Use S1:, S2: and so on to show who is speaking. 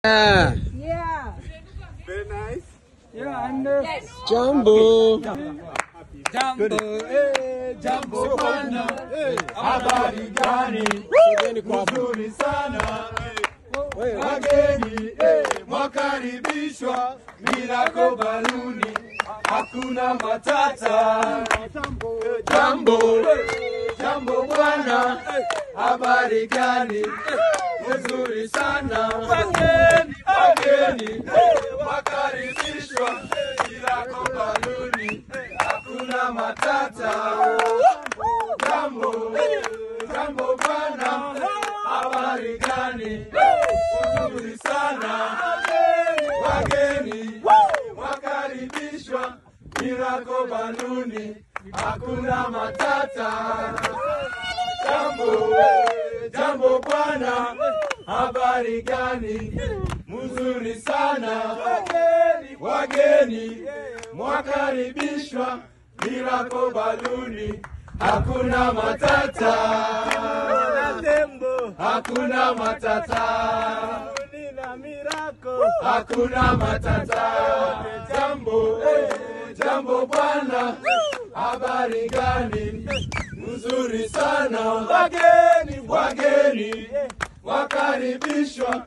S1: Yeah.
S2: Yeah.
S3: Very nice.
S2: Yeah, and uh,
S1: Jambo.
S3: Jambo, eh, jambo bwana. Eh, habari gani?
S1: Sogeni kwa hapo.
S3: Nzuri sana. Wageni, eh, mwakaribishwa. Miracle Baluni. Hakuna matata. Jambo, eh, jambo bwana. Habari gani? Nzuri sana. Wageni, wageni, wakaribishwa. Miracle Baluni. Hakuna matata. Jambo, jambo bwana. Habari gani? Nzuri sana. Wageni wakaribishwa. Miracle Baluni. Hakuna matata. Jambo, jambo bwana, habari gani? Mzuri sana. Wageni mwakaribishwa. Miracle Baluni. Hakuna matata. Hakuna matata. Hakuna matata. Jambo, eh, jambo bwana, habari gani? Mzuri sana. Wageni, wageni wakaribishwa.